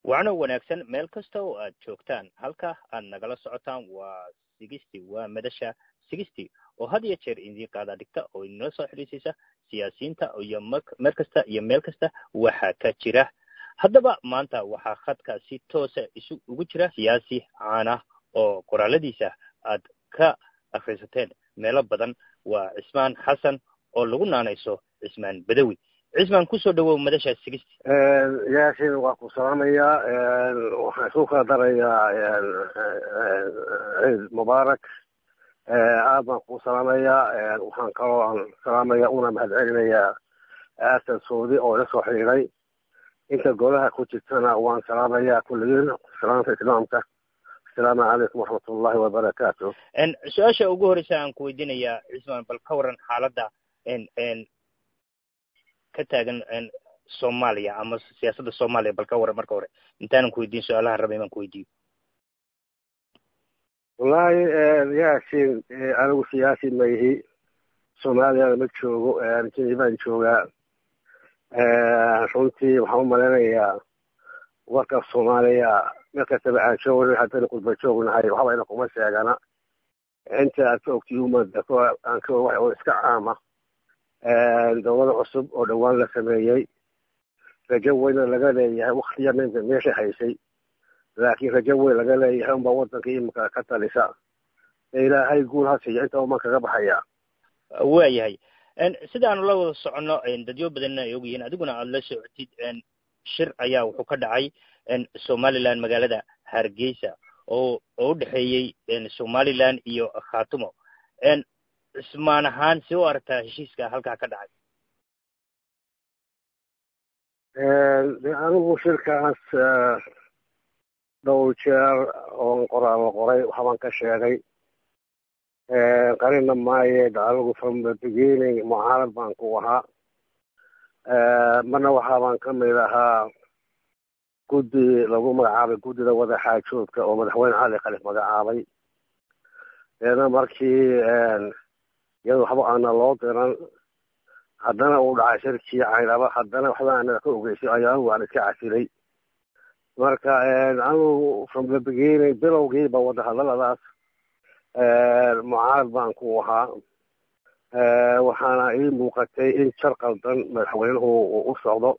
wacno wanaagsan meel kasta oo aad joogtaan halka aad nagala socotaan waa sigisty waa madasha sigisty oo had iyo jeer idiin qaada dhigta oo idinla soo xidhiisaysa siyaasiyiinta iyo mer kasta iyo meel kasta waxa ka jira haddaba maanta waxaa khadka si toosa isu ugu jira siyaasi caana oo qoraaladiisa aad ka akrisateen meelo badan waa cismaan xasan oo lagu naanayso cismaan badawi cismaan kusoo dhawow madasha sigisty yaasin waa ku salaamayaa waxaan isku kala darayaa ciid mubaarak aad baan ku salaamayaa waxaan kaloo aan salaamaya una mahad celinayaa aasan saudi oo ila soo xidhiiday inta golaha ku jirtana waan salaamayaa kulligiin salaamta islaamka asalaamu calaykum waraxmat ullahi wabarakaatu su-aasha ugu horeysa aan ku weydiinayaa cismaan bal ka waran xaaladda ka taagan soomaaliya ama siyaasadda soomaaliya bal ka waran marka hore intaanan ku weydiin su-aalahan rabay inaan ku weydiiyo wallahi yaasin anigu siyaasi ma ihi soomaaliyana ma joogo jinibaan joogaa runtii waxaan u malaynayaa warka soomaaliya meel kastaba aan joogna haddayna qurba joognahay waxba ina kuma sheegana inta aad ka ogtiy umada aan ka wax oo iska caama dowlada cusub oo dhowaan la sameeyey rajo weyna laga leeyahay waktiya ninka meesha haysay laakiin rajo weyn laga leeyahay unbaa waddanka imika ka talisa ilaahay guul ha siiyo inta uman kaga baxaya waayahay sida aanu la wada soconno dadyo badanna ay ogyihiin adiguna aada la socotid shir ayaa wuxuu ka dhacay somaliland magaalada hargeysa oo oo udhexeeyey somaliland iyo khatumo cismaan ahaan si u aragtaa heshiiska halkaa ka dhacay anigu shirkaas dhowr jeer oon qoraalo qoray waxbaan ka sheegay qarina maaye anigu from the beginning mucaarad baan ku ahaa marna waxaabaan ka mid ahaa guddi lagu magacaabay guddida wadaxaajoodka oo madaxweyne cali khalif magacaabay deedna markii iyada waxba aana loo diran haddana uu dhacay shirkii caynaba haddana waxba aana ka ogeysay ayaanu waan iska casilay marka anigu from the beginning bilowgiiba wadahadaladaas mucaarad baan ku ahaa waxaana ii muuqatay in jar qaldan madaxweynuhu uu u socdo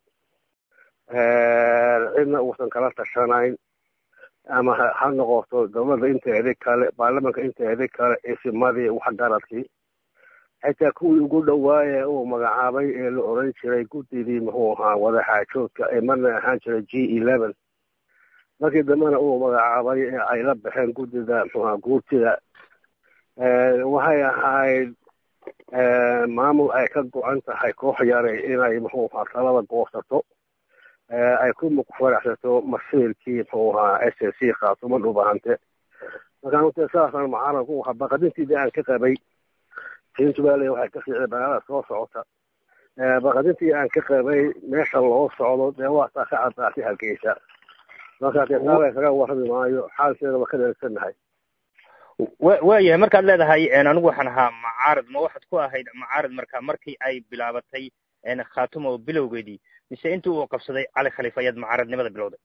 cidna uusan kala tashanayn ama ha noqoto dowladda inteedi kale baarlamanka inteedi kale isimadii waxgaradkii xitaa kuwii ugu dhawaaye uu magacaabay ee la oran jiray guddidii muxuu ahaa wadaxaajoodka ee marna ahaan jiray g eleven markii dambena uu magacaabay ee ay la baxeen guddida muxuaha guurtida waxay ahayd maamul ay ka go-an tahay koox yaray inay muxuu ahaa talada goosato ay ku faraxsato masiirkii muxuu ahaa s s c khaatumo dhubahante markaan ute saasaan mucaarad ku ahaa baqadintiidii aan ka qabay puntland waxay ka fiicday magaalada soo socota baqadintii aan ka qabay meesha loo socdo dee waasaa ka caddaatay hargeysa markaa dee taala kaga warrami maayo xaalkeeda waa ka dheegsanahay wa waayahay markaad leedahay anigu waxaan ahaa macaarad ma waxaad ku ahayd macaarad marka markii ay bilaabatay khatumo bilowgeedii mise intii uu qabsaday cali khaliif ayaad macaaradnimada bilowday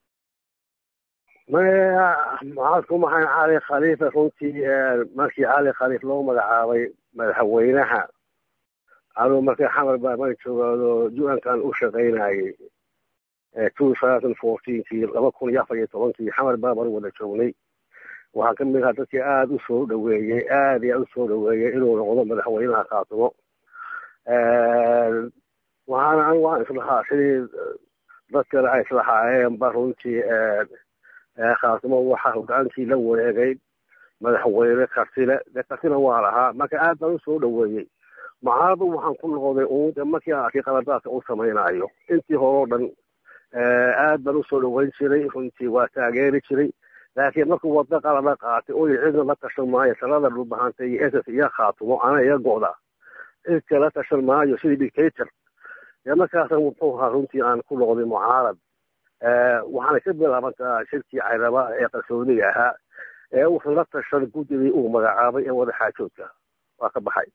maya maxaad ku mahayn cali khaliifa runtii markii cali khaliif loo magacaabay madaxweynaha anuu markii xamar baaban joogaado u-ankan u shaqaynayay two thousand fourteenkii laba kun iyo afar iyo tobankii xamar baaban wada joognay waxaa ka mid ahaa dadkii aada u soo dhaweeyey aad iyo aada u soo dhaweeyey inuu noqdo madaxweynaha khaatumo waxaana anigu aan islahaa sidii dad kale ay islahaayeen ba runtii khaatumo waxaa hogaankii la wareegay madaxweyne kartile dee kartina waa lahaa marka aad baan usoo dhaweeyey mucaaradu waxaan ku noqday uun de markii aan arkay qaladaadka u samaynayo intii hore o dhan aad baan usoo dhaweyn jiray runtii waa taageeri jiray laakiin markuu waddo qalada qaatay oy cidna la tashan maayo talada dhulbahantay iyo ss iyo khaatumo ana iga go'da cidka la tashan maayo sidii dictator dee markaasan wuxuu ahaa runtii aan ku noqday mucaarad waxaana ka bilaabantaa shirkii cayraba ee qarsoodiga ahaa ee uusan la tashan guddidii uu magacaabay ee wadaxaajoodka waa ka baxay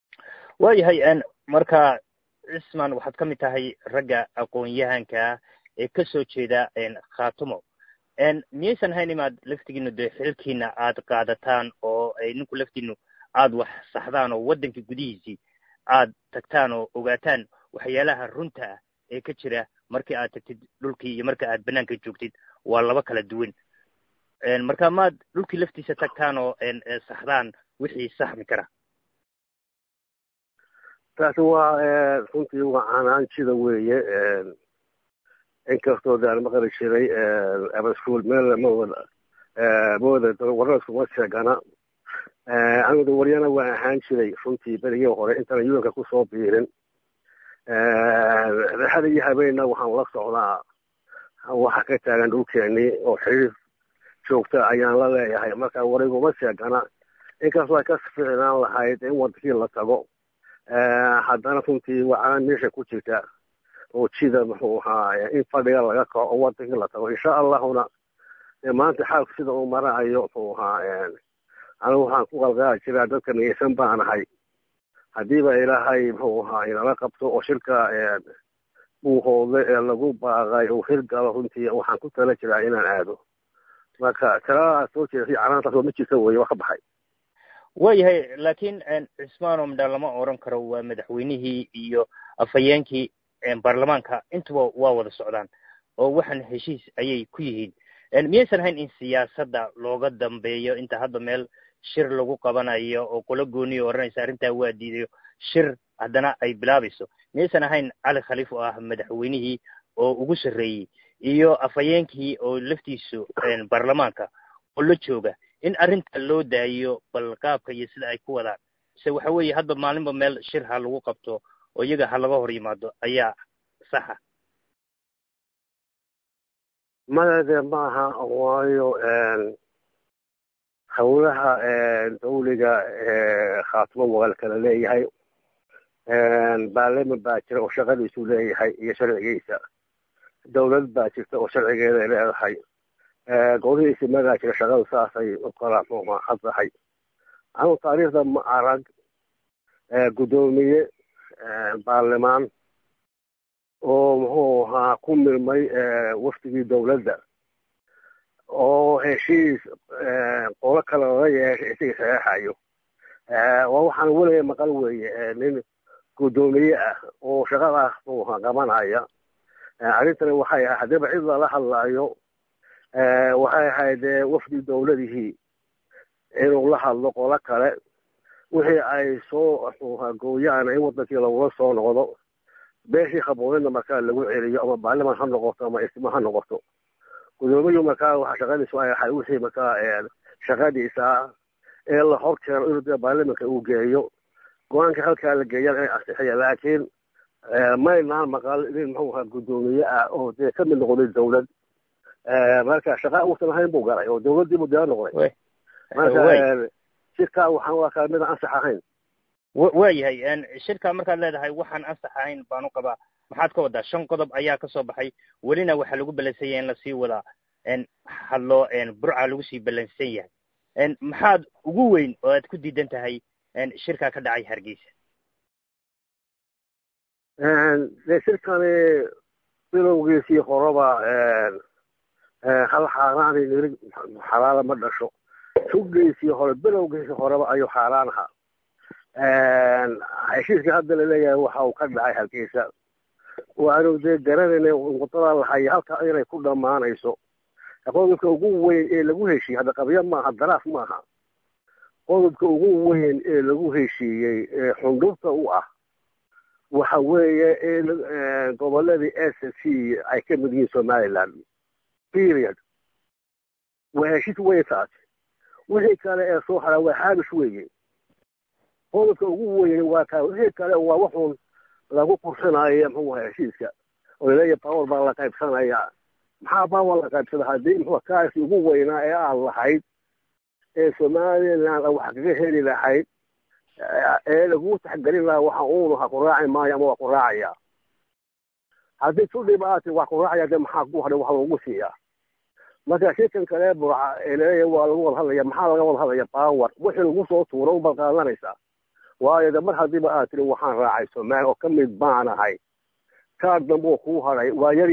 waayahay marka cisman waxaad ka mid tahay ragga aqoon-yahanka ee ka soo jeeda khaatumo miyaysan hayn imaad laftigiinu dee xilkiina aad qaadataan oo ninku laftiinu aad wax saxdaan oo waddanka gudihiisii aad tagtaan oo ogaataan waxyaalaha runta ah ee ka jira markii aad tagtid dhulkii iyo marka aad banaanka joogtid waa laba kala duwan marka maad dhulkii laftiisa tagtaan oo saxdaan wixii saxmi kara taasi waa runtii waa canaanjida weeye inkastoo daan maqli jiray abaskuul meel mawada mawada wararskuma sheegana anigu waryana waa ahaan jiray runtii berigii hore intaan yuanka kusoo biirin rexada iyo habeenna waxaan la socdaa waxa ka taagan dhulkeenii oo xiriir joogta ayaan la leeyahay marka wariguma sheegana inkastoo ay ka ficnaan lahayd in wadankii la tago haddana runtii waxaa meesha ku jirta oo jida muxuu ahaa in fadhiga laga kaco oo wadankii la tago insha allahuna maanta xaalku sida uu marahayo muxuu ahaa anigu waxaan ku qalqaali jiraa dadka niyeysan baanahay haddiiba ilaahay muxuu ahaa inala qabto oo shirka buuhoode ee lagu baaqay uu hirgalo runtii waxaan ku tala jiraa inaan aado marka talaa soo jeedasay canaantaas oo ma jirta weye waa ka baxay waayahay laakiin cismaano midha lama oran karo waa madaxweynihii iyo afhayeenkii baarlamaanka intuba waa wada socdaan oo waxaan heshiis ayay ku yihiin miyaysan ahayn in siyaasadda looga dambeeyo inta hadda meel shir lagu qabanayo oo qolo gooniyo odhanaysa arrintaa waa diidayo shir haddana ay bilaabayso miyaysan ahayn cali khaliif oo ah madaxweynihii oo ugu sarreeyey iyo afhayeenkii oo laftiisu baarlamaanka oo la jooga in arrinta loo daayo bal qaabka iyo sida ay ku wadaan mise waxa weeye hadba maalinba meel shir ha lagu qabto oo iyaga ha laga hor yimaado ayaa saxa madade maaha waayo hawlaha dawliga khaatimo waa kala leeyahay baarlaman baa jira oo shaqadiisu leeyahay iyo sharcigiisa dawlad baa jirta oo sharcigeeday leedahay golihiisi magaa jira shaqadu saasay u kala muxad tahay anu taariikhda ma arag guddoomiye baarlamaan oo muxuu ahaa ku milmay wafdigii dawladda oo heshiis qolo kale laga yeeshay isaga saxeexayo waa waxaan weliga maqal weeye nin guddoomiye ah oo shaqadaas muxuu ahaa qabanaya arrintani waxay ahayd haddiiba cid lala hadlaayo waxay ahayd wafdi dawladihii inuu la hadlo qolo kale wixii ay soo gooyaan in wadankii lagula soo noqdo beeshii khabuurinna markaa lagu celiyo ama baarlaman ha noqoto ama ismo ha noqoto guddoomiyu markaa waxa shaqadiisu ay ahay wixii markaa shaqadiisa ee la hor keeno inuu dee baarlamanka uu geeyo go-aanka halkaa la geeyaan inay ansixiya laakiin maynaan maqal nin muxuu ahaa guddoomiye ah oo dee ka mid noqday dawlad marka shaqa uusan ahayn buu galay oo dawladdii buu dee noqday marka shirkaa waxaan u arkaa midaan ansax ahayn waayahay shirka markaad leedahay waxaan ansax ahayn baan u qabaa maxaad ka wadaa shan qodob ayaa kasoo baxay welina waxaa lagu balansanya in lasii wadaa hadlo burca lagu sii balansan yahay maxaad ugu weyn oo aad ku diidan tahay shirkaa ka dhacay hargeysa de shirkani bilowgiisii horeba hal xaaraani nirig xalaala ma dhasho suggiisii hore bilowgiisii horeba ayuu xaaraan ahaa heshiiskii hadda laleeyahay waxa uu ka dhacay halkiisa waanu dee garanayna wadada lahaya halkaa inay ku dhammaanayso qodobka ugu weyn ee lagu heshiiyey hadda qabyo maaha daraaf maaha qodobka ugu weyn ee lagu heshiiyey ee xundhubta u ah waxa weeye in goboladii s c ay ka mid yihiin somaliland period waa heshiis wey taas wixii kale ee soo haraa waa haabish weeye qodobka ugu weyn waa kaa wixii kale waa waxuun lagu qursanayo muxuu aha heshiiska oo laleeyahay power baa la qaybsanaya maxaa power la qaybsada haddii muxuu kaasi ugu weynaa ee aad lahayd ee somaliland wax kaga heli lahayd ee lagu taxgelin lahaa waxa uunu ha ku raaci maayo ama waa ku raacaya haddii tu dhibaati wax ku raacaya de maxaa ku hadhay wax loogu siiyaa marka shirkan kale burca ee laleeyahay waa lagu wada hadlaya maxaa laga wada hadlaya power wixii lagu soo tuuro unbaad qaadanaysaa waayo de mar haddiiba aad tiri waxaan raacay somaali oo ka mid baan ahay kaar dambe oo kuu hadhay waa yar yahay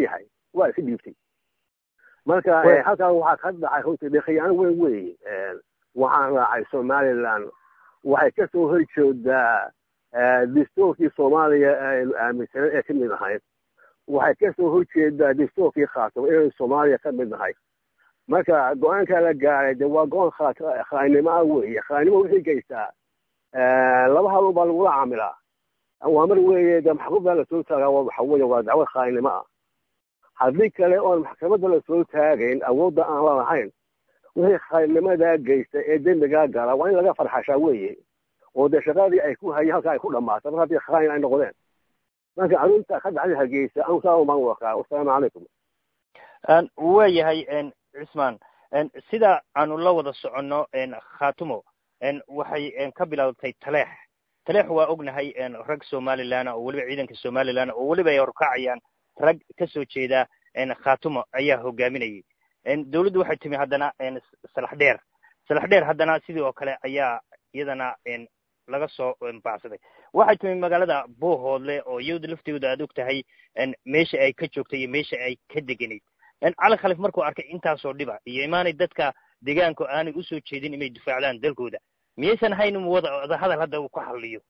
waa iska dhiibtay marka halkan waxaa ka dhacay runtii dee khiyaano weyn weeye waxaan raacay somaliland waxay kasoo horjeedaa dastuurkii soomaaliya aynu aaminsanen ee ka mid ahayd waxay kasoo horjeedaa dastuurkii khaatimo inaynu soomaaliya ka mid nahay marka go-aankaa la gaaray de waa go-aan khaanimo ah weeye khaanimo wixii geystaa laba hadal baa lagula caamilaa waa mar weeye de maxkamada lasoo taagaa waxa weeye waa dacwo khaanimo ah haddii kale oon maxkamadda lasoo taagayn awoodda aan la lahayn wixii khaannimadaa geysta ee dembigaa gala waa in laga farxashaa weeye oo dee shaqadii ay ku hayeen halka ay ku dhammaata mar haddii khaain ay noqdeen marka arrinta ka dhacday hargeysa anu saa umaan wakaa wasalaamu calaykum waayahay cismaan sida aanu la wada soconno khatumo waxay ka bilowdatay taleex taleex waa ognahay rag somalilan oo weliba ciidanka somalilan oo weliba ay horkacayaan rag ka soo jeeda khatumo ayaa hogaaminayay dawladdu waxay timi haddana salax dheer salax dheer haddana sidii oo kale ayaa iyadana laga soo baacsaday waxay timi magaalada boohoodle oo iyada lafteedu aad og tahay meesha ay ka joogtay iyo meesha ay ka deganayd cali khalif markuu arkay intaasoo dhiba iyo imaanay dadka deegaanku aanay usoo jeedin inay difaacdaan dalkooda miyaysan hayn wada hadal hadda uu ku xalliyo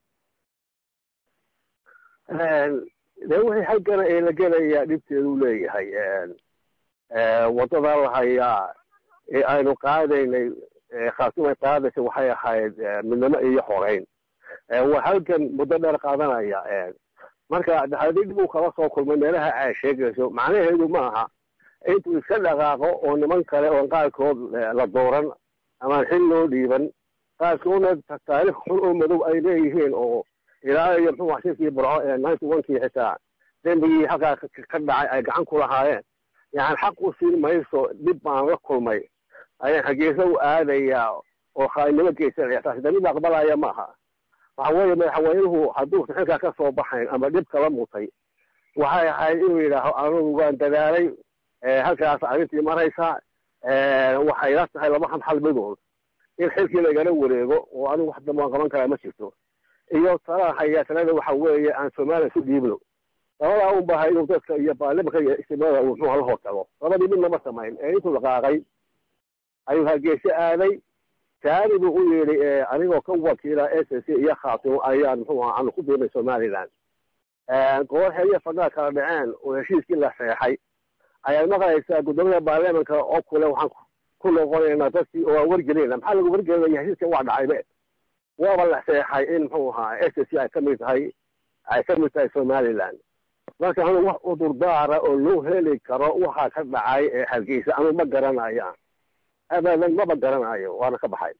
de wixii xaggana ee la gelaya dhibteedu leeyahay waddadaa la hayaa ee aynu qaadaynay khaatumay qaadaysa waxay ahayd midnimo iyo xoreyn waa halkan muddo dheer qaadanaya marka haddii dhib uu kala soo kulmay meelaha ay sheegayso macnaheedu ma aha intuu iska dhaqaaqo oo niman kale oon qaarkood la dooran amaan xil loo dhiiban qaarkoodna taariikh xun oo madow ay leeyihiin oo ilaa iyo muxuu shirkii burco ee ninety one-kii xitaa dembigii halkaa ka dhacay ay gacan ku lahaayeen yani xaq u siin mayso dhib baan la kulmay ayaan hageesa u aadayaa oo khaainimo geysanaya taasi de mid aqbalaya maaha waxa weeye madaxweynuhu hadduusan xilkaa ka soo baxayn ama dhib kala mutay waxay ahayd inuu yidhaaho anugu waan dadaalay halkaas arrintii maraysa waxay la tahay laba hal midood in xilkii lagala wareego oo anigu wax dambe waan qaban karaa ma jirto iyo talaa haya talada waxa weeye aan soomaaliya isu dhiibno labadaa un baha inuu dadka iyo baarlimanka iyo istimada uu muxuuha la hortago labadii midna ma samayn ee intuu dhaqaaqay ayuu hargeysa aaday taani buu u yidhi anigoo ka wakiila s c iyo khaatimo ayaan muxuuha aanu ku biirnay somaliland gobol xeriya fadhaa kala dhaceen oo heshiiskii la seexay ayaad maqlaysaa guddoomiyada baarlamanka oo kule waxaan ku noqonaynaa dadkii oo aan wargelinayna maxaa lagu wargelinaya heshiiska waa dhacaybe waaba la seexay in muxuu ahaa s c ay kamid tahay ay ka mid tahay somaliland marka anu wax udurdaara oo loo heli karo waxaa ka dhacay ee hargeysa anu ma garanaya abadan maba garanayo waana ka baxay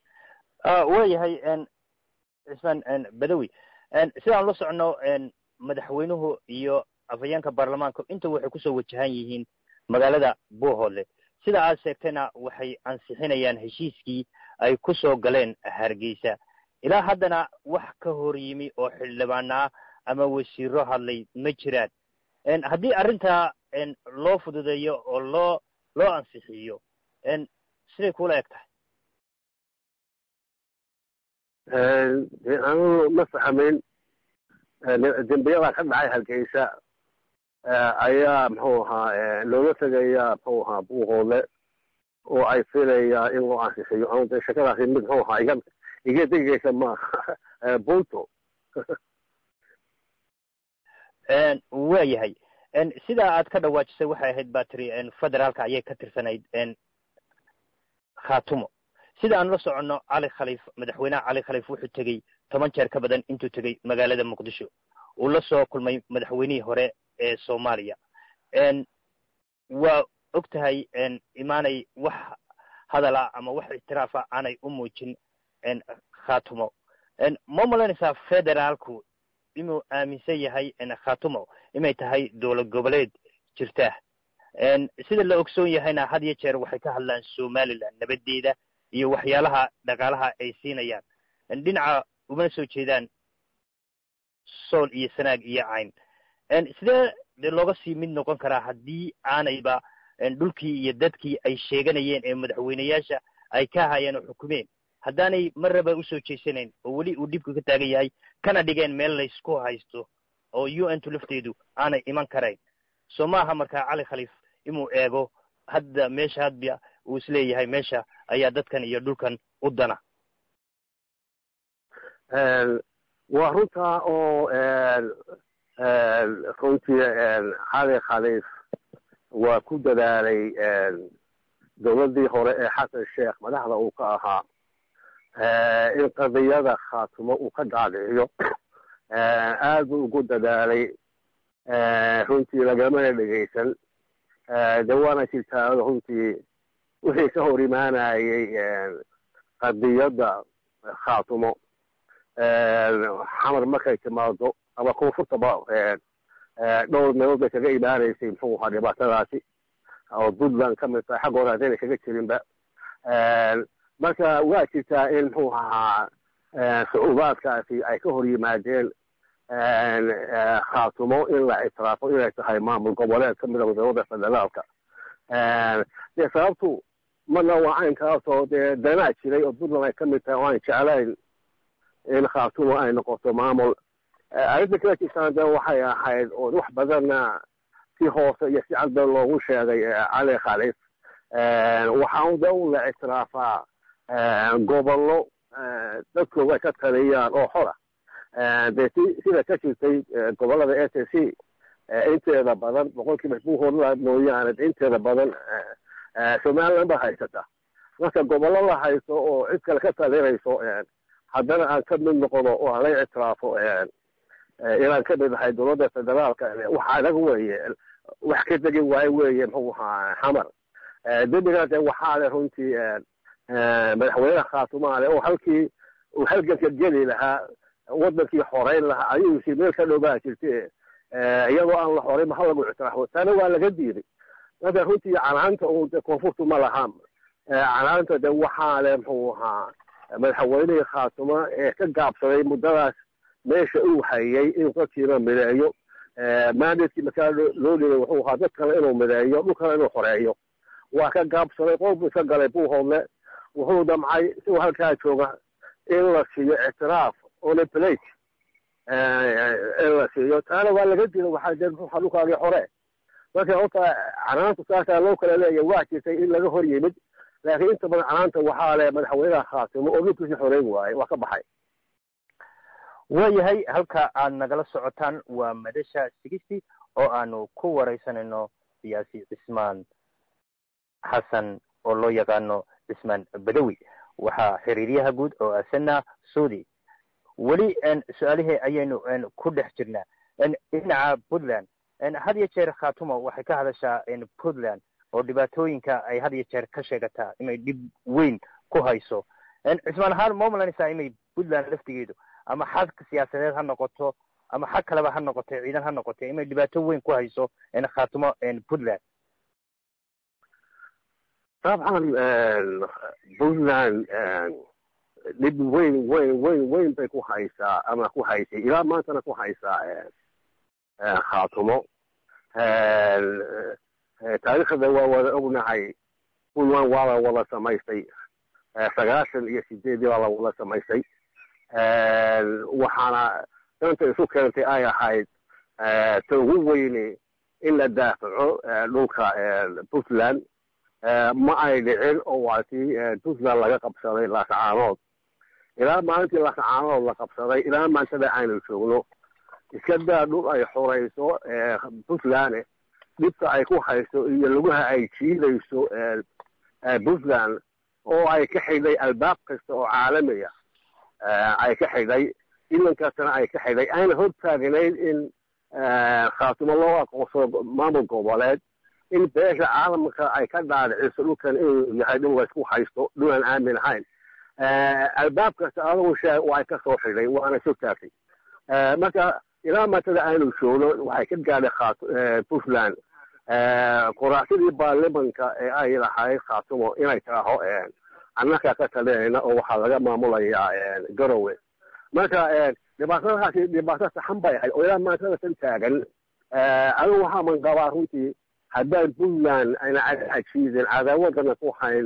waayahay cismaan badawi sidaan la socno madaxweynuhu iyo afhayeenka baarlamaanka inta waxay kusoo wajahan yihiin magaalada buuhoodle sida aad sheegtayna waxay ansixinayaan heshiiskii ay ku soo galeen hargeysa ilaa haddana wax ka hor yimi oo xildhibaana ah ama wasiiro hadlay ma jiraan haddii arrintaa loo fududeeyo oo loo loo ansixiyo siday kula eg tahay anu ma fahmin dembiyada ka dhacay hargeysa ayaa muxuu ahaa looga tegayaa muxuu ahaa buuhoodle oo ay filayaa in loo ansixiyo anu de shakadaasi mid muxuu ahaa iga iga degeysa maaha bunto waa yahay sidaa aad ka dhawaajisay waxay ahayd ba tiri federaalka ayay ka tirsanayd khatumo sida aan la soconno cali khaliif madaxweynaha cali khaliif wuxuu tegey toban jeer ka badan intuu tegey magaalada muqdisho uu la soo kulmay madaxweynihii hore ee soomaaliya waa og tahay imaanay wax hadala ama wax ictiraafa aanay u muujin khatumo ma malanaysaa federaalku inuu aaminsan yahay khatumo inay tahay dowlad goboleed jirta sida la ogsoon yahayna had iyo jeer waxay ka hadlaan somaliland nabadeeda iyo waxyaalaha dhaqaalaha ay siinayaan dhinaca umana soo jeedaan sool iyo sanaag iyo cayn sidee de looga sii mid noqon karaa haddii aanayba dhulkii iyo dadkii ay sheeganayeen ee madaxweyneyaasha ay ka hayeen oo xukumeen haddaanay marraba usoo jeesanayn oo weli uu dhibka ka taagan yahay kana dhigeen meel laysku haysto oo u n tu lafteedu aanay iman karayn soo maaha markaa cali khaliif inuu eego hadda meesha hadba uu isleeyahay meesha ayaa dadkan iyo dhulkan u dana waa runtaa oo runtii cali khaliif waa ku dadaalay dowladdii hore ee xasan sheekh madaxda uu ka ahaa in qadiyada khaatumo uu ka dhaadhiciyo aad buu ugu dadaalay runtii lagamana dhegaysan de waana jirtaa runtii wixii ka hor imaanayay qadiyadda khaatumo xamar markay timaado ama koonfurtaba dhowr meelood bay kaga imaanaysay muxuu ahaa dhibaatadaasi oo puntland ka mid tahay xagga hore haddayna kaga jirinba marka waa jirtaa in muxuu ahaa sucuubaadkaasi ay ka hor yimaadeen khaatumo in la ictiraafo inay tahay maamul goboleed ka mida wadamada federaalka dee sababtu marna waa caynkaasoo dee danaa jiray oo puntland ay ka mid tahay oo aan jeclayn in khaatumo ay noqoto maamul arrinta kala jirtaan de waxay ahayd oo wax badanna si hoose iyo si cadba loogu sheegay cali khaliif waxaa de un la ictiraafaa gobollo dadkooga ay ka taliyaan oo xora dee si sida ka jirtay gobollada s a c inteeda badan boqolkiiba buuhoodla mooyaane inteeda badan somaliland ba haysata marka gobollo la haysto oo cid kale ka talinayso haddana aan ka mid noqono oo aan la ictiraafo inaan ka mid ahay dowladda federaalka wax adag weeye wax ka degi waayo weeye muxuu ahaa xamar dembigaas de waxaa le runtii madaxweyneha khaatumaale oo halkii uu halganka geli lahaa wadankii xoreyn lahaa ayuu si meel ka dhowbaa jirte iyadoo aan la xoreyn ha lagu ictiraafo taana waa laga diiday marka runtii canaanta un de koonfurtu ma laha canaanta de waxaa le muxuu ahaa madaxweynihii khaatumo ee ka gaabsaday muddadaas meesha uu hayay inuu dadkiina mideeyo maandadkii markaa loo dhigay wuxuu ahaa dad kale inuu mideeyo dhulkana inuu xoreeyo waa ka gaabsaday qof buu iska galay buuhoodle wuxuu damcay isagoo halkaa jooga in la siiyo ictiraaf on plate in la siiyo taana waa laga dila waxaa de muxuuha dhulkaagii xore marka horta canaanta saasaa loo kala leeya waa jirtay in laga hor yimid laakiin inta badan canaanta waxaa le madaxweynaha khaatimo oo dhulkiisii xoreyn waaye waa ka baxay waayahay halka aad nagala socotaan waa madasha sigisti oo aanu ku waraysanayno siyaasi cismaan xasan oo loo yaqaano cismaan badawi waxaa xiriiryaha guud oo asana suudi weli su-aalihii ayaynu ku dhex jirnaa dhinaca puntland had iyo jeer khaatumo waxay ka hadashaa puntland oo dhibaatooyinka ay had iyo jeer ka sheegataa inay dhib weyn ku hayso cismaan ahaan ma umalanaysaa inay puntland laftigeedu ama xag siyaasadeed ha noqoto ama xag kaleba ha noqoto ciidan ha noqoto inay dhibaato weyn ku hayso khaatumo puntland dabcan puntland dhib weyn weyn weyn weyn bay ku haysaa ama ku haysay ilaa maantana ku haysaa khaatumo taariikhda waa wada ognahay puntland waa la wada samaystay sagaashan iyo sideedii baa la wada samaystay waxaana danta isu keentay ay ahayd ta ugu weyne in la daafaco dhulka puntland ma ay dhicin oo waa tii puntland laga qabsaday laascaanood ilaa maalintii laascaanood la qabsaday ilaa maantada aynu joogno iska daa dhul ay xorayso puntland dhibka ay ku hayso iyo lugaha ay jiidayso puntland oo ay ka xidhay albaab kasta oo caalamiya ay ka xidhay ilankaasna ay ka xidhay ayna hor taagnayd in khaatumo loo aqoonsado maamul goboleed in beesha caalamka ay ka dhaadhiciso dhulkan inuu yahay dhul laysku haysto dhul aan aamin ahayn albaab kasta adigu sheeg oo ay ka soo xidhay waana soo taagtay marka ilaa maatada aanu joogno waxay ka gaadhay puntland quraacsadii baarlimanka ee ay lahayd khaatumo inay taaho annakaa ka talinayna oo waxaa laga maamulayaa garowe marka dhibaatadahaasi dhibaato saxan bay ahayd oo ilaa maatada san taagan anigu waxaa manqabaa runtii haddaan puntland ayna cajiidin cadaawadana ku hayn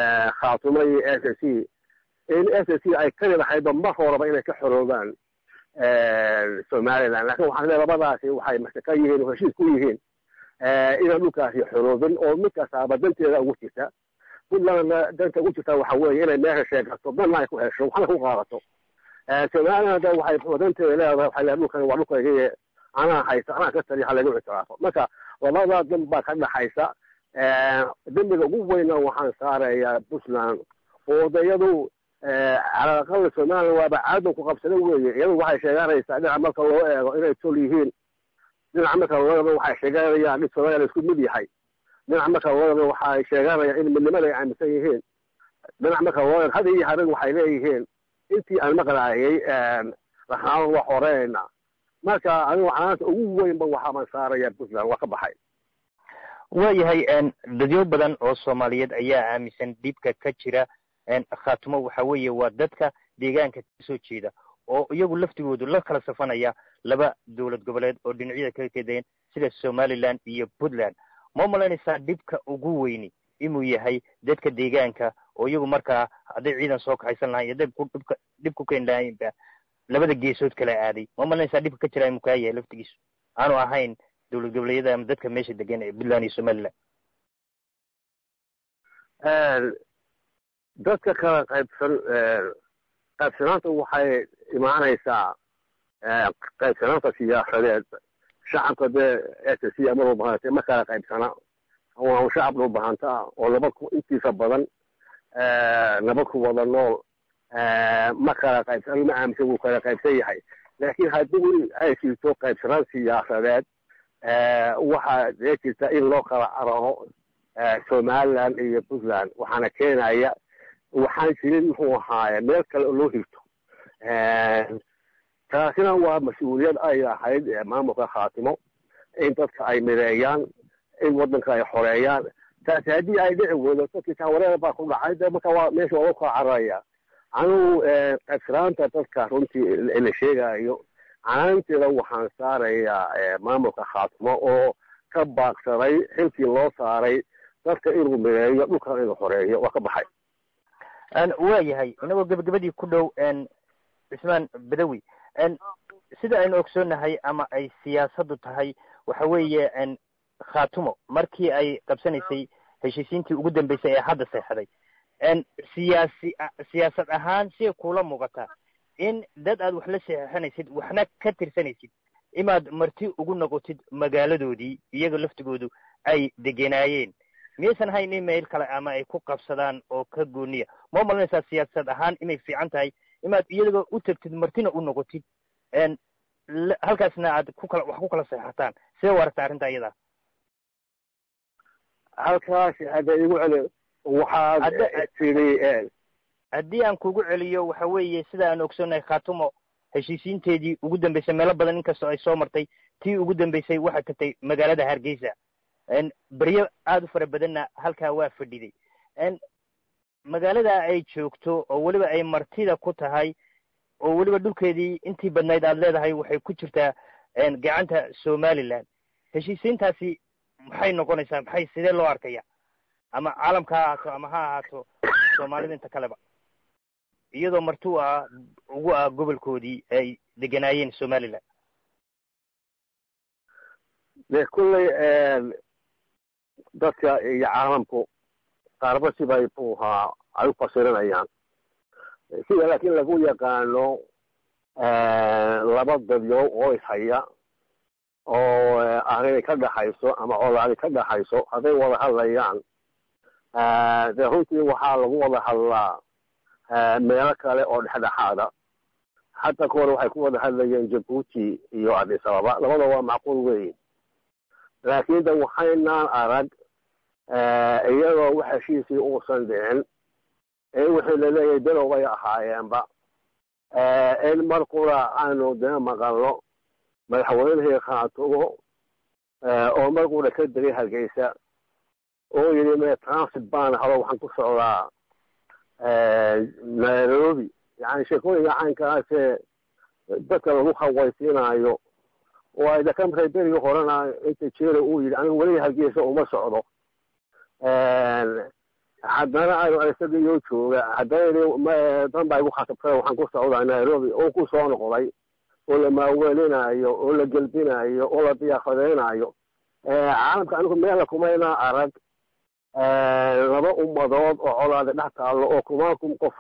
khaatumo iyo s c in s c ay kali lahaydba mar horeba inay ka xoroobaan somaliland lakin waxaan le labadaasi waxay mashaka yihiin oo heshiis ku yihiin inaan dhulkaasi xoroobin oo mid kastaaba danteeda ugu jirta puntlandna danta ugu jirta waxa weeye inay meesha sheegato danna ay ku hesho waxna ku qaadato somaliland waxay danteeda leedahay waxay leedahay dhulkan waa dhulkayga anaa haysta anaa ka taliya ha lagu ictiraafo marka labadaa dan baa ka dhaxaysa dembiga ugu weyna waxaan saarayaa puntland oo odayadu calaalaqal somaliland waaba caadan ku qabsada weeye iyadu waxay sheeganaysaa dhinaca marka loo eego inay tol yihiin dhinaca marka loo eego waxay sheeganayaan dhib somaliland isku mid yahay dhinaca marka loo eego waxay sheeganayaan in midnimada ay aaminsan yihiin dhinaca marka loo eego hada iyo habeen waxay leeyihiin intii aan maqlaayay raxaan waa xoreynayna marka anigu canaanta ugu weynba waxaaban saaraya puntland waa ka baxay waayahay dadyo badan oo soomaaliyeed ayaa aaminsan dhibka ka jira khaatumo waxa weeye waa dadka deegaanka kasoo jeeda oo iyagu laftigoodu la kala safanaya laba dowlad goboleed oo dhinacyada kala kedeen sida somaliland iyo puntland ma malaynaysaa dhibka ugu weyni inuu yahay dadka deegaanka oo iyagu markaa hadday ciidan soo kaxaysan lahayn hadday dhibka dhib ku keeni lahaynba labada geesood kala aaday ma malaynaysaa dhibka ka jira inuu kaa yahay laftigiisu aanu ahayn dowlad goboleedyada ama dadka meesha degan ee puntland iyo somaliland dadka kala qaybsan qaybsanaanta waxay imaanaysaa qaybsanaanta siyaasadeed shacabka dee s c ama dhulbahanta ma kala qaybsana waa shacab dhulbahanta ah oo nabad ku intiisa badan nabad ku wada nool ma kala qaybsan ma aaminsan wuu kala qaybsan yahay laakiin haddii ay jirto qaybsanaan siyaasadeed waxaa dee jirta in loo kala cararo somaliland iyo puntland waxaana keenaya waxaan jirin muxuu ahaaye meel kale oo loo hirto taasina waa mas-uuliyad ay ahayd maamulka khaatimo in dadka ay mideeyaan in waddanka ay xoreeyaan taasi haddii ay dhici weydo dadkii taawareer baa ku dhacay de marka waa meesha waa loo kala cararaya anigu qaybsanaanta dadka runtii la sheegayo canaanteeda waxaan saarayaa maamulka khaatimo oo ka baaqsaday xilkii loo saaray dadka inuu mideeyo dhulkan inuu xoreeyo waa ka baxay waayahay inagoo gebagabadii ku dhow cismaan badawi sida aynu ogsoonahay ama ay siyaasaddu tahay waxa weeye khaatumo markii ay qabsanaysay heshiisiintii ugu dambeysay ee hadda seexday siyaasi siyaasad ahaan siay kula muuqataa in dad aad wax la seexanaysid waxna ka tirsanaysid inaad marti ugu noqotid magaaladoodii iyaga laftigoodu ay degenaayeen miyaysan ahayn in meel kale ama ay ku qabsadaan oo ka gooniya ma malanaysaa siyaasad ahaan inay fiican tahay inaad iyaga u tagtid martina u noqotid halkaasna aad ku kala wax ku kala seexataan sidee u aragta arrinta iyadaa halkaas hadda igu celi waxaad tiri haddii aan kugu celiyo waxa weeye sida aan ogsoonnahay khaatumo heshiisiinteedii ugu dambeysay meelo badan inkastoo ay soo martay tii ugu dambeysay waxaa tagtay magaalada hargeysa beryo aada u fara badanna halkaa waa fadhiday magaalada ay joogto oo weliba ay martida ku tahay oo weliba dhulkeedii intii badnayd aad leedahay waxay ku jirtaa gacanta somaliland heshiisiintaasi maxay noqonaysaa maxay sidee loo arkaya ama caalamka ha ahaato ama ha ahaato soomaalida inta kaleba iyadoo marti u ah ugu ah gobolkoodii ay deganaayeen somaliland de kulley dadka iyo caalamku qaarba sibay mxuu ahaa ay u fasirinayaan sida laakiin lagu yaqaano laba dadyo oo ishaya oo arrinay ka dhaxayso ama colaadi ka dhaxayso hadday wada hadlayaan dee runtii waxaa lagu wada hadlaa meelo kale oo dhexdhexaada xataa kuwan waxay ku wada hadlayeen jabuuti iyo addis ababa labada waa macquul weyn laakiin de waxaynaan arag iyadoo wax heshiisii uusan dhicin in wixii laleeyahay below bay ahaayeenba in mar qura aanu dee maqalno madaxweynihii khaatumo oo mar qura ka degay hargeysa oo yidhi me transit baan hado waxaan ku socdaa nairobi yani sheekooyinka caynkaasee dadka lagu hawaysiinayo oo ay dakamray berigii horena inta jeera uu yidhi anigu weliga hargeysa uma socdo haddana aanu isagaiyo jooga haddana dan baa igu khasabtay waxaan ku socdaa nairobi oo ku soo noqday oo la maaweelinayo oo la gelbinayo oo la diyaafadeynayo caalamka anigu meela kumayna arag laba ummadood oo colaada dhex taallo oo kumaakum qof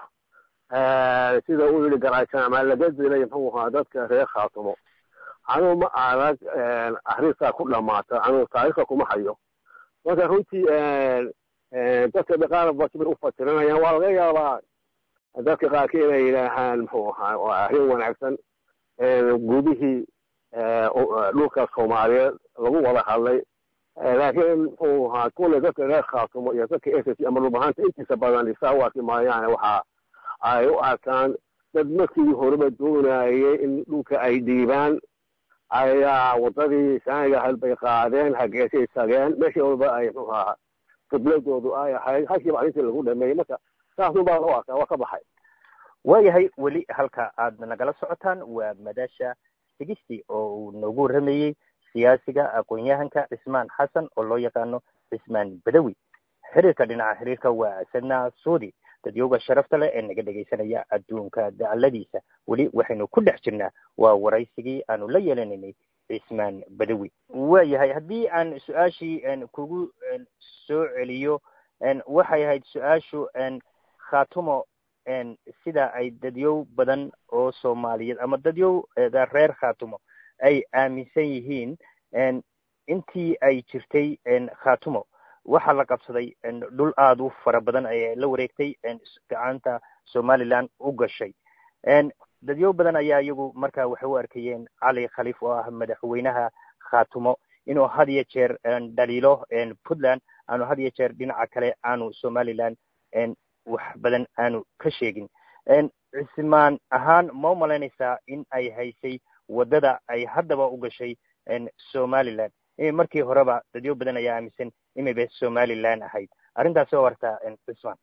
sida uu yidhi garaajaamaa laga dilay muxuu ahaa dadka reer khaatumo anugu ma arag arrintaa ku dhamaata anugu taariikhda kuma hayo marka runtii dadka dhaqaala bakibir u fasiranayaan waa laga yaabaa dadka qaarkii inay yidhaahaan muxuu ahaa waa arrin wanaagsan gudihii dhulka soomaaliyeed lagu wada hadlay laakiin muxuu ahaa kulle dadka reer khaatumo iyo dadka s c ama dhulbahanta intiisa badan isaa u arki maayaan waxa ay u arkaan dad markii horeba doonayay in dhulka ay dhiibaan ayaa wadadii saaniga ahayd bay qaadeen hageesay tageen meeshii walba ay muxuu ahaa qibladoodu ay ahayd halkiiba arrintii lagu dhameeyey marka saasun baa loo arkaa waa ka baxay waayahay weli halka aad nagala socotaan waa madasha sigisti oo uu noogu warramayey siyaasiga aqoon-yahanka cismaan xasan oo loo yaqaano cismaan badawi xiriirka dhinaca xiriirka waa sadna suudi dadyowga sharafta leh ee naga dhegaysanaya adduunka dacaladiisa weli waxaynu ku dhex jirnaa waa waraysigii aanu la yeelanaynay cismaan badawi waayahay haddii aan su-aashii kugu soo celiyo waxay ahayd su-aashu khatumo sida ay dadyow badan oo soomaaliyeed ama dadyow reer khatumo ay aaminsan yihiin intii ay jirtay khatumo waxaa la qabsaday dhul aada u fara badan ayaa la wareegtay gacanta somaliland u gashay dadyo badan ayaa iyagu marka waxay u arkayeen cali khaliif oo ah madaxweynaha khatumo inuu had iyo jeer dhaliilo puntland aanu had iyo jeer dhinaca kale aanu somaliland wax badan aanu ka sheegin cismaan ahaan ma umalaynaysaa in ay haysay waddada ay haddaba u gashay somaliland markii horeba dadyo badan ayaa aaminsan inayba somaliland ahayd arrintaasi oo wartaa cismaan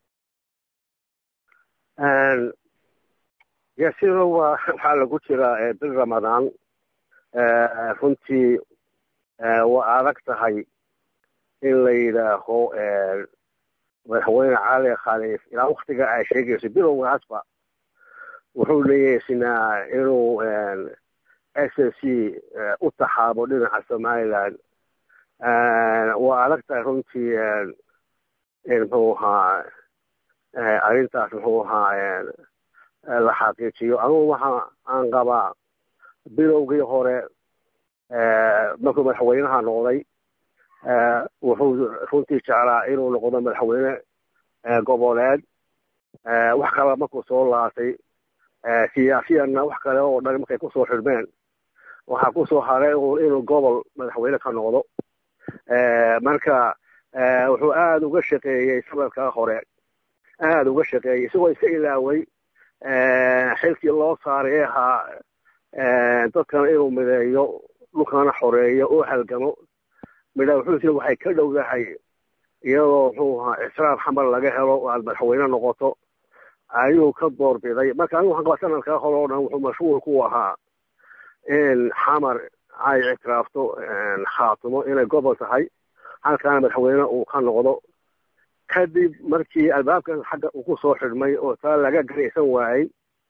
ya sida waa waxaa lagu jiraa bil ramadaan runtii waa adag tahay in la yidhaaho madaxweyne cali khaliif ilaa waktiga ay sheegayso bilowgaasba wuxuu leeyaysinaa inuu s c u taxaabo dhinaca somaliland waa adag tahay runtii muxuu ahaa arrintaas muxuu ahaa la xaqiijiyo anugu waxa aan qabaa bilowgii hore markuu madaxweynaha noqday wuxuu runtii jeclaa inuu noqdo madaxweyne goboleed wax kale markuu soo laatay siyaasiyanna wax kale oo dhan markay kusoo xidhmeen waxaa kusoo haray inuu gobol madaxweyne ka noqdo marka wuxuu aada uga shaqeeyey sanadkaa hore aada uga shaqeeyey isagoo iska ilaaway xilkii loo saaray ee ahaa dadkana inuu mideeyo dhulkana xoreeyo oo halgamo midha wuxuu sii waxay ka dhowdahay iyadoo muxuu ahaa israaf xamar laga helo oo aad madaxweyne noqoto ayuu ka doorbiday marka anigu waxaan qabaa sanadkaa hore oo dhan wuxuu mashhuur ku ahaa in xamar ay ictiraafto khaatumo inay gobol tahay halkaana madaxweyne uu ka noqdo kadib markii albaabkan xagga uu ku soo xidhmay oo taa laga garaysan waayey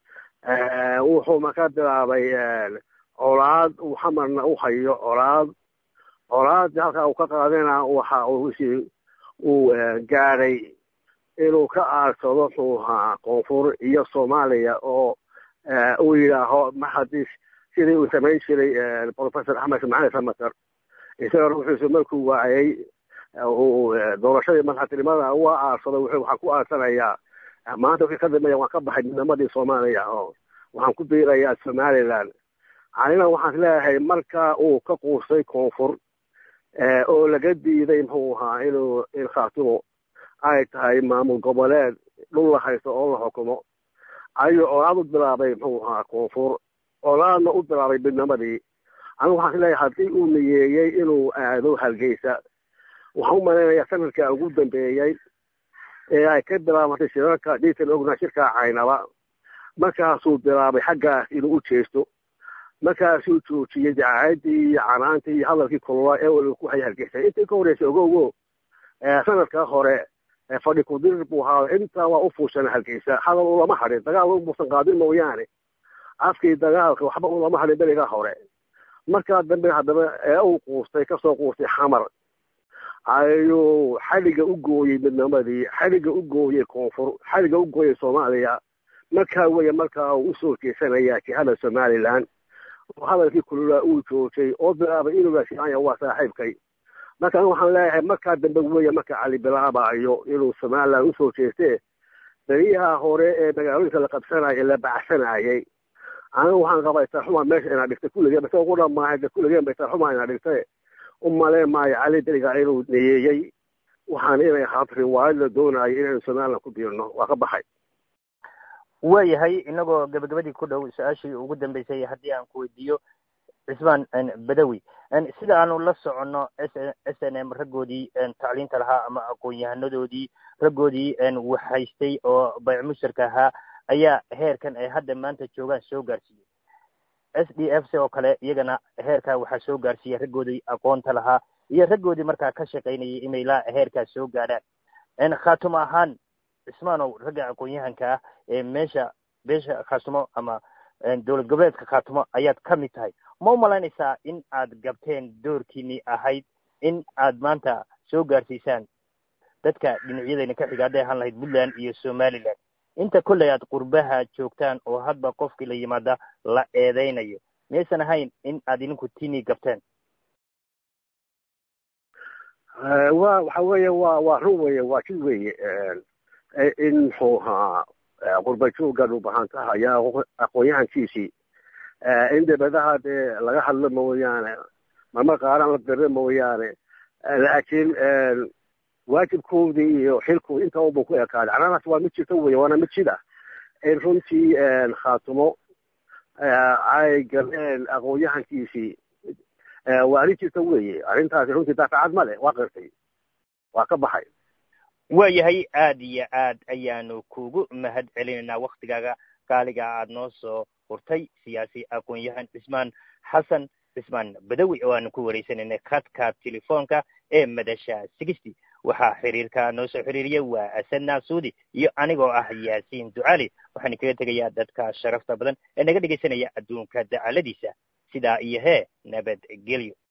wuxuu marka bilaabay colaad uu xamarna u hayo colaad colaadii halkaa uu ka qaadana waxa uu uu gaadhay inuu ka aarsado muxuu ahaa koonfur iyo soomaaliya oo uu yidhaaho ma haddii sidii uu samayn jiray professor axmed ismaaciil samater isagana wuxuusu markuu waayey uu doorashadii madaxtinimada waa aarsado wuxuu waxaan ku aarsanayaa maanta wixii ka dambeeya waan ka baxay midnimadii soomaaliya oo waxaan ku biirayaa somaliland anina waxaan leeyahay marka uu ka quustay koonfur oo laga diiday muxuu ahaa inuu in khaatumo ay tahay maamul goboleed dhul la haysto oo la xukumo ayuu colaad u bilaabay muxuu ahaa koonfur colaadna u bilaabay midnimadii anigu waxaan leeyahay haddii uu niyeeyey inuu aado hargeysa waxaan u malaynayaa sanadka ugu dambeeyey ee ay ka bilaabatay shirarka dhiitan ogna shirka caynaba markaasuu bilaabay xaggaas inuu u jeesto markaasuu joojiyey dacaadii iyo canaantii iyo hadalkii kulula ee uu ku hayay hargeysa intii ka horreysay ogogo sanadkaa hore fadhi kudirir buu ahaa intaa waa u fuushan hargeysa hadal lama hadhin dagaal muusan qaadin mooyaane afkii dagaalka waxba ulama hadlin beriga hore markaa dambe haddaba ee uu quustay kasoo quustay xamar ayuu xadhigga u gooyey midnimadii xadhigga u gooyey koonfur xadhigga u gooyey soomaaliya markaa weeye markaa uu usoo jeesanayaa jihada somaliland oo hadalkii kululaa uu joojay oo bilaabay inuu gaasiyaanya waa saaxiibkay marka anigu waxaan leeyahay markaa dambe weeye marka cali bilaabayo inuu somaliland usoo jeestee beriyaha hore ee magaalooyinka la qabsanaya la bacsanayay anigu waxaan qabaa istarxuma meesha inaa dhigtay kulligeen base ugu dhamaahay de kulligeen ba istarxuma inaa dhigtay u maleen maayo cali beriga inuu neyeeyey waxaan inay ahaat riwaayad la doonayo inaynu somaliland ku biirno waa ka baxay waayahay inagoo gabagabadii ku dhow su-aashii ugu dambeysay haddii aan ku weydiiyo cismaan badawi sida aanu la soconno s n m raggoodii tacliinta lahaa ama aqoon-yahanadoodii raggoodii waxhaystay oo bayc mushtarka ahaa ayaa heerkan ay hadda maanta joogaan soo gaarsiiyey s d f c oo kale iyagana heerkaa waxaa soo gaarsiiyey raggoodii aqoonta lahaa iyo raggoodii markaa ka shaqaynayay inay la heerkaas soo gaadhaan khaatumo ahaan cismaanow ragga aqoon-yahanka ah ee meesha beesha khaatumo ama dowlad goboleedka khaatumo ayaad ka mid tahay ma u malaynaysaa in aad gabteen doorkiinii ahayd in aad maanta soo gaarsiisaan dadka dhinacyadayna ka xiga hadday ahaan lahayd puntland iyo somaliland inta kolley aad qurbaha joogtaan oo hadba qofkii la yimaada la eedaynayo miyaysan ahayn in aad idinku tinii gabteen wa waxa weeye wa waa run weye waa jid weye in muxuu ahaa qurba joogan u bahan tahay ayaa aqoon-yahankiisii in debadaha dee laga hadlo mooyaane marmar qaaran la diro mooyaane laakiin waajibkoodii iyo xilkoodi inta unbuu ku ekaaday caradaas waa mid jirta weye waana mid jid ah in runtii khaatumo ay galeen aqoon-yahankiisii waa arrin jirta weye arrintaasi runtii daafacad ma leh waa qirtay waa ka baxay waayahay aad iyo aad ayaanu kugu mahad celinaynaa waktigaaga qaaliga aad noo soo hurtay siyaasi aqoon-yahan cismaan xasan cismaan badawi oo aanu ku wareysanaynay khadka telefoonka ee madasha sixty waxaa xiriirka noo soo xiriiriyay waa asadna suudi iyo anigoo ah yaasiin ducali waxaanu kaga tegayaa dadka sharafta badan ee naga dhegaysanaya adduunka dacaladiisa sidaa iyo hee nabadgelyo